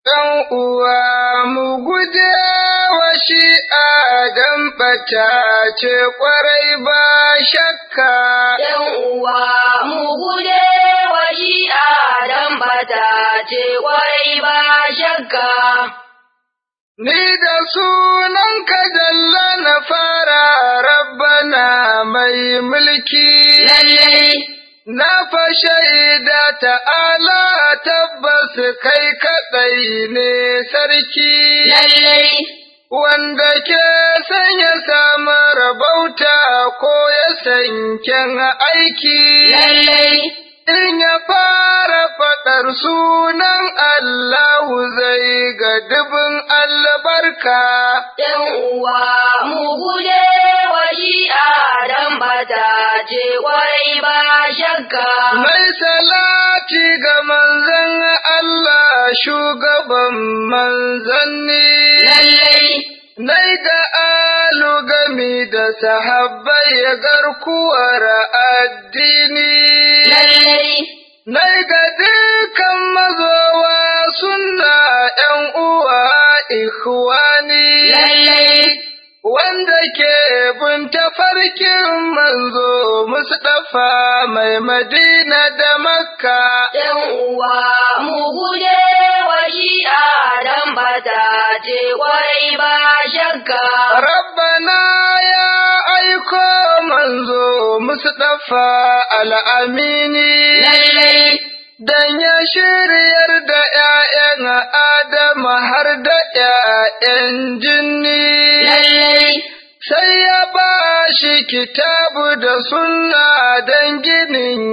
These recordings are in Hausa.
ɗan uwa mu guje wa shi adam ɓata ce ƙwarai ba shakka. ‘Yan uwa mu guje wa shi adam bata ce kwarai ba shakka. Ni da sunan ka jalla na fara rabbana mai mulki. Lallai, Na fa shaida ta'ala tabbas kai kaɗai ne sarki. lallai, wanda ke sanya samu rabauta ko ya sanken aiki. lallai, In ya fara faɗar sunan Allahu zai ga dubin albarka. ‘yan uwa mu guje wa shi adam bata ce kwarai ba shakka. Mai salati ga manzan Allah shugaban manzanni. Lallai, Nai ga alu gami da sahabbai garkuwar addini. lallai, Nai ga dukan mazowa suna ’yan uwa ikhwani. lallai, Wanda ke bin tafarkin manzo Mustapha mai Madina da Makka. ‘yan uwa mu guje wa shi adam bata ce kwarai ba shakka. Rabbana ya aiko manzo Mustapha al'amini. Lallai, Dan ya shiryar da ’ya'yan Adama har da ’ya'yan jinni. lallai, Sai ya ba shi kitabu da sunna don ginin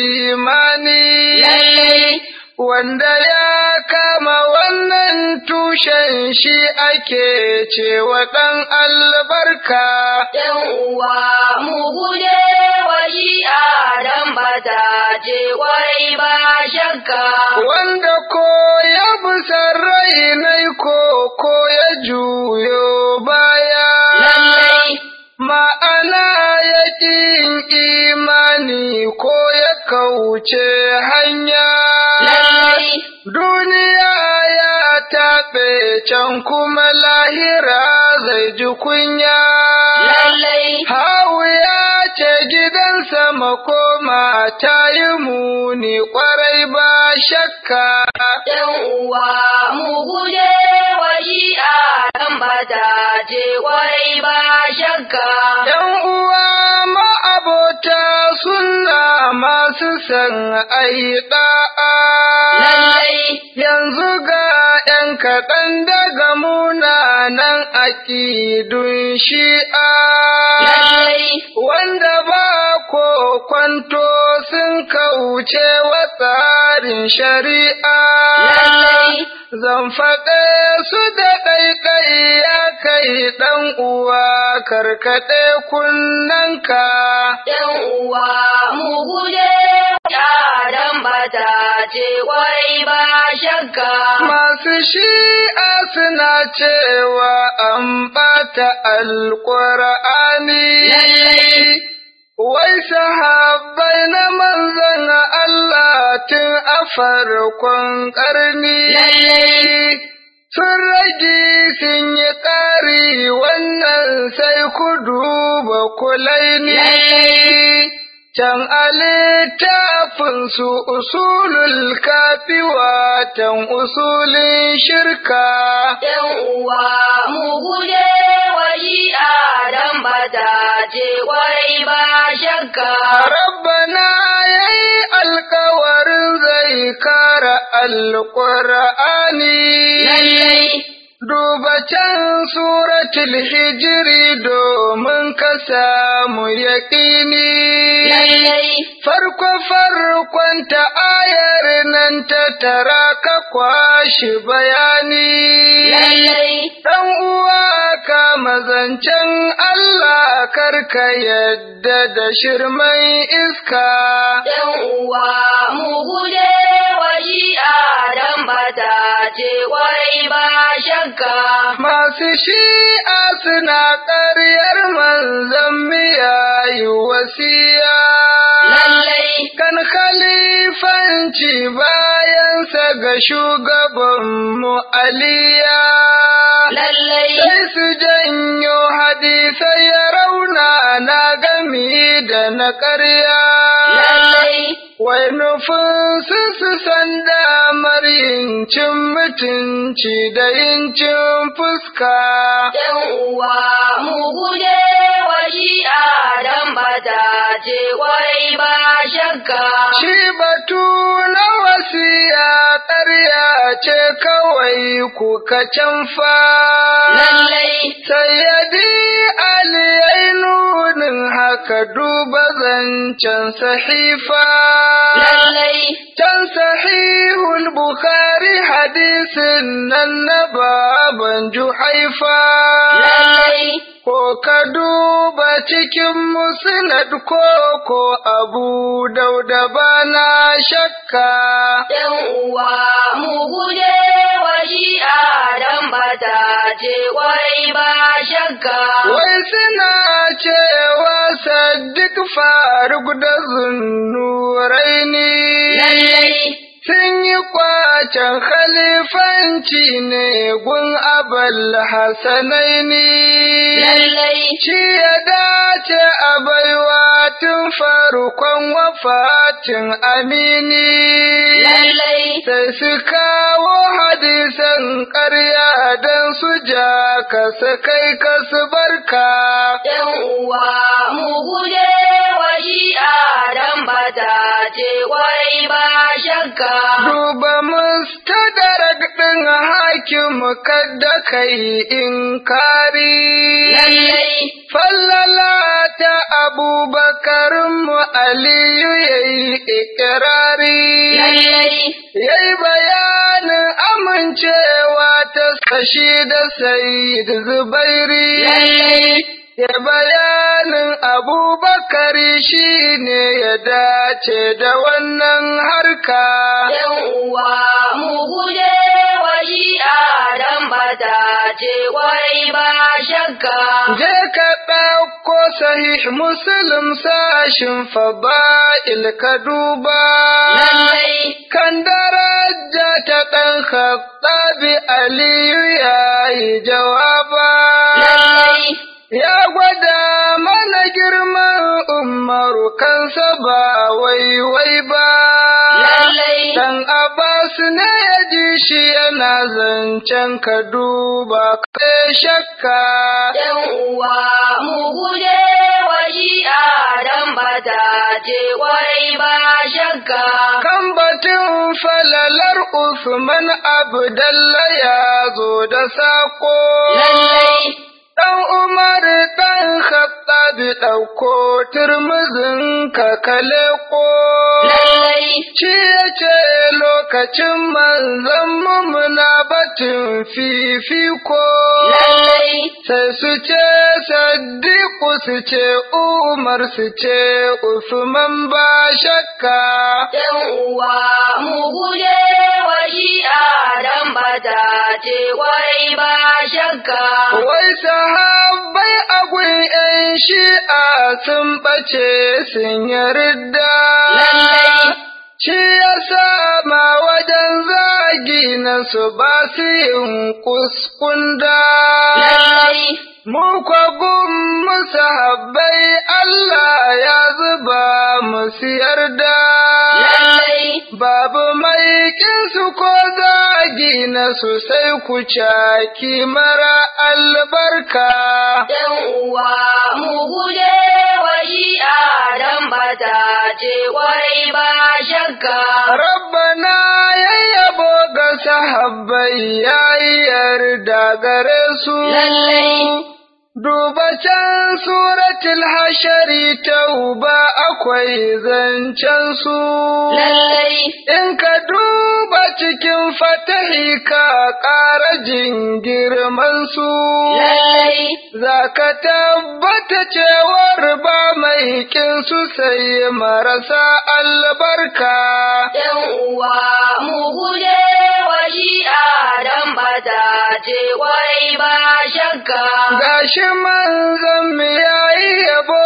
imani. lallai, Wanda ya kama wannan tushen shi ake cewa ɗan albarka. ‘yan uwa mu guje wa shi adam bata ce kwarai ba shakka. Wanda ko ya bisa rai nai ko ko ya juyo baya. Lallai, Ma'ana ya ƙin imani ko ya kauce hanya. lallai, Duniya ya taɓe can kuma lahira zai ji kunya. lallai, Hawu ya ce gidansa makoma ta yi muni ƙwarai ba shakka. ‘yan uwa mu guje wa shi adam bata ce kwarai ba shakka. ‘Yan uwa ma'abota suna masu san ayi ɗa'a. Lallai, Yanzu ga ‘yan kaɗan daga munanan aƙidun shi'a. lallai, Wanda ba ko kwanto sun kauce wa tsarin shari'a. lallai, Zan faɗe su da ɗaiɗai ya kai ɗan uwa karkaɗe kunnanka. ‘yan uwa mu guje adam bata ce kwarai ba shakka. Masu shi'a suna cewa an ɓata alƙur'ani. Lallai. Wai sahabbai na manzan Allah tun a farkon ƙarni. Lallai. Sun rage sun yi ƙari wannan sai ku duba kulaini. Lallai. Can a littafinsu usulul kafi watan usulin shirka. ‘yan uwa mu guje wa shi adam bata ce kwarai ba shakka. Rabbana ya yi alkawarin zai kara alƙur'ani. Lallai, Duba can suratul hijiri domin ka samu yaƙini. lallai, Farko farkon ta ayar nan ta tara ka kwashi bayani. lallai, Ɗan uwa ka mazancen Allah karka yadda da shirman iska. ‘yan uwa mu guje wa shi adam bata ce kwarai ba shakka. Masu shi'a suna ƙaryar manzan miya yi wasiya. Lallai, kan khalifanci bayansa ga shugabanmu aliya lallai, sai su janyo hadisai ya rauna na gami da na ƙarya lallai, wai nufin su su san damar yin cin mutunci da yin cin fuska ‘yan uwa mu guje wa shi'a don ba ta ce kwarai ba shakka. Shi batu na wasiya ƙarya ce kawai kuka canfa. Lallai, Sayyadi Ali yayi nunin haka duba zancen sahifa. lallai, Can sahihul Bukhari hadisin nan na baban Juhaifa. lallai, Ko ka duba cikin musnad ko ko abu dauda bana shakka. ‘yan uwa mu guje wa shi'a don ba ta ce kwarai ba shakka. Wai suna cewa Saddiq Faruk da Zunnuraini Lallai, sun yi kwacen khalifanci ne gun abal Hassanaini. lallai, Shi ya dace a baiwa tun farkon wafatin amini. lallai, Sai su kawo hadisan ƙarya don su ja ka su kai ka su barka. ‘yan uwa mu guje wa shi'a don ba ta ce kwarai ba shakka. Duba mustadarak ɗin hakim kadda kai inkari. Lallai, Fallala ta abubakar mu Aliyu ya yi ikirari. lallai, Yayi bayanin amincewa ta sashi da Sayyid Zubairi. lallai, Ya bayanin Abubakar shi ne ya dace da wannan harka. ‘yan uwa mu guje wa shi'a don ba ta ce kwarai ba shakka. Je ka ɗauko sahih Muslim sashin faba'il ka duba. Lallai, Kan daraja ta ɗan Khattabi Aliyu ya yi jawaba. lallai, Ya gwada mana girman umaru kansa ba waiwai ba. lallai, Dan Abbas ne ya ji shi yana zancen ka duba kai shakka. ‘yan uwa mu guje wa shi'a don ba ta ce kwarai ba shakka. Kan batun falalar Usman Abdalla ya zo da sako. Lallai, Ɗan Umar ɗan Khattabi ɗauko turmuzin ka kaleko. lallai, Shi ya ce lokacin manzan muna batun fifiko. lallai, Sai su ce Saddiku su ce Umar su ce Usman ba shakka. ‘yan uwa mu guje wa shi'a don ba ta ce kwarai ba shakka. Wai sahabbai a gun ‘yan shi'a sun ɓace sun yarda. Lallai, Shi ya sama wajen zagi na su ba su yin kuskunda. lallai, Mu kwagun musu habbai Allah ya zuba musu yarda. lallai, Babu mai su ko zagi na su sai ku caki mara albarka. ‘yan uwa mu guje wa shi'a don ba ta ce kwarai ba shakka. Rabbana yayyabo ga sahabbai ya yi yarda gare su. Lallai. Duba can suratul hashari tauba akwai zancen su. Lallai, In ka duba cikin fatahi ka ƙara jin girman su. lallai, Za ka tabbata cewar ba mai su sai marasa albarka. ‘yan uwa mu guje wa shi'a don ba ta ce kwarai ba shakka. Gashi manzon mu yayi yabo a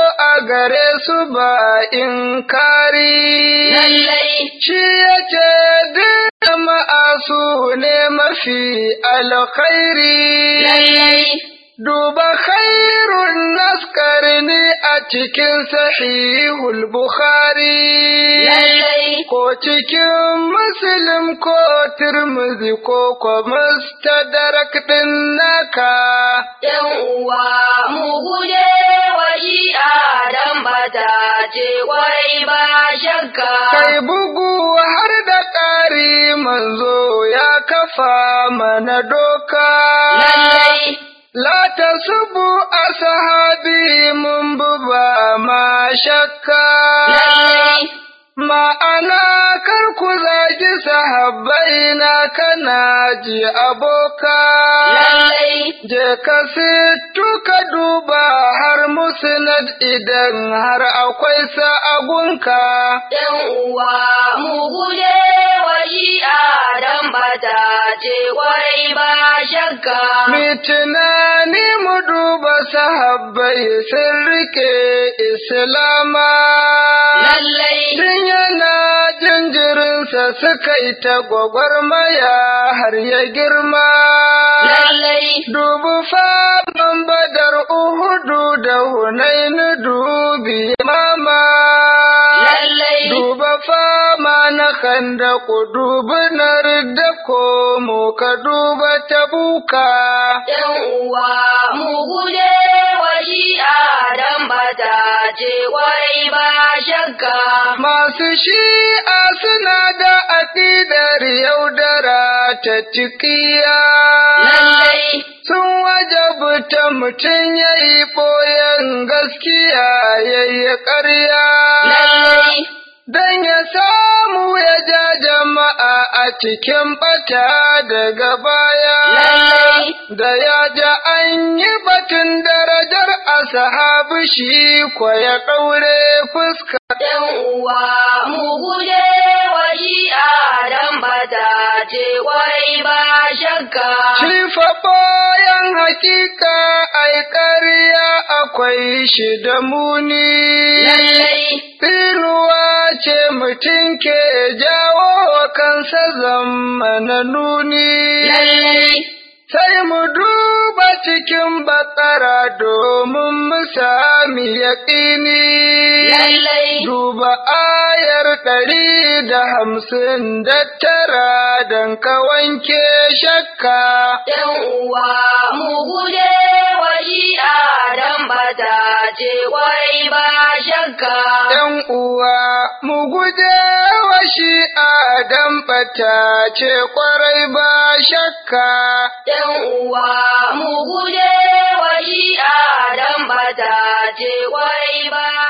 gare su ba in kari. lallai Shi ya ce duk jama'a su ne mafi alkhairi. lallai Duba khairun naskarni a cikin sahihul Bukhari. lallai Ko cikin Muslim ko Tirmidhi ko ko Mustadrak din naka. ‘yan uwa mu guje wa shi'a dan bata ce kwarai ba shakka. Kai bugu har da ƙari manzo ya kafa mana doka. Lallai, La ta subu a sahabi mun buba ma shakka. lallai, Ma'ana kar ku zagi sahabbai na kana ji aboka. lallai, Je ka sittu ka duba har musnad idan har akwai sa'agunka. ‘yan uwa mu guje wa shi'a dan bata ce kwarai ba shakka. Mi tunani mu duba sahabbai sun rike Islama. Lallai, Tun yana jinjirinsa suka yi ta gwagwarmaya har ya girma. lallai, Dubu faman badar Uhudu da Hunainu dubi mama. lallai, Duba fama na kanda ku dubi na ridda ko mu ka duba ta buka. ‘yan uwa mu guje wa shi'a dan bata ce kwarai ba shakka. Masu shi'a suna da aƙidar yaudara ta tikiya. Lallai, Sun wajabta mutum ya yi ɓoyen gaskiya ya yi ƙarya. lallai, Don ya samu ya ja jama'a a cikin ɓata daga baya. lallai, Da ya ja an yi batun darajar ashabu shi kwa ya ɗaure fuska. ‘yan uwa mu guje wa shi'a dan bata ce kwarai ba shakka. Shi fa bayan hakika ai ƙarya akwai shi da muni. Lallai, Tsinuwa ce mutum ke jawo wa kansa zammana nuni. lallai, Sai mu duba cikin bakara domin mu sami yaƙini. lallai, Duba ayar ɗari da hamsin da tara don ka wanke shakka. ‘yan uwa mu guje wa shi'a dan bata ce kwarai ba shakka. ‘Yan uwa, mu guje wa shi'a don ɓata ce ƙwarai ba shakka. ‘yan uwa mu guje wa shi'a dan bata ce kwarai ba